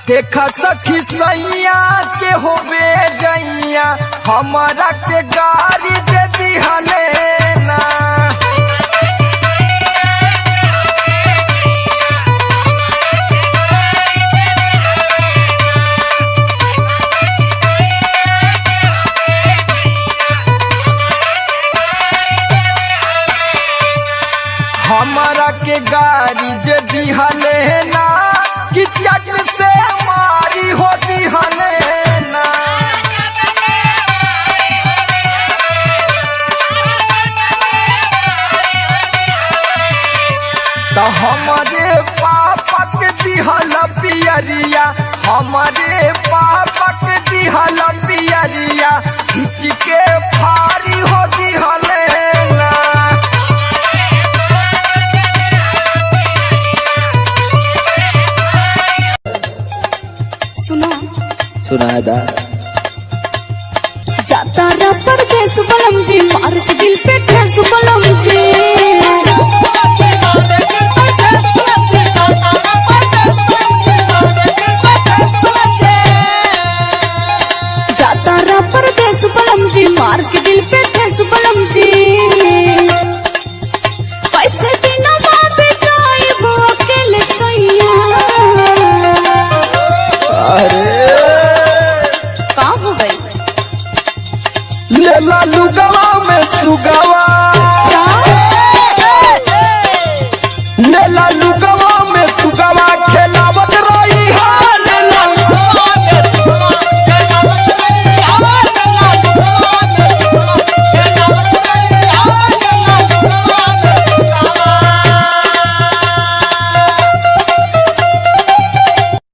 देखा सखी सैया के होबे जैया हमारा के गाड़ी दे दिहले ना हमारा के गाड़ी जे दिहले ना कि चट से मारी हो दिहले ना तो हमारे पापा के दिहल पियरिया हमारे पापा के दिहल पियरिया खिंच के फारी हो दिहले ना सुनो सुनाया था जाता रा परदेस बलम जी मार के दिल पे ठेस बलम जी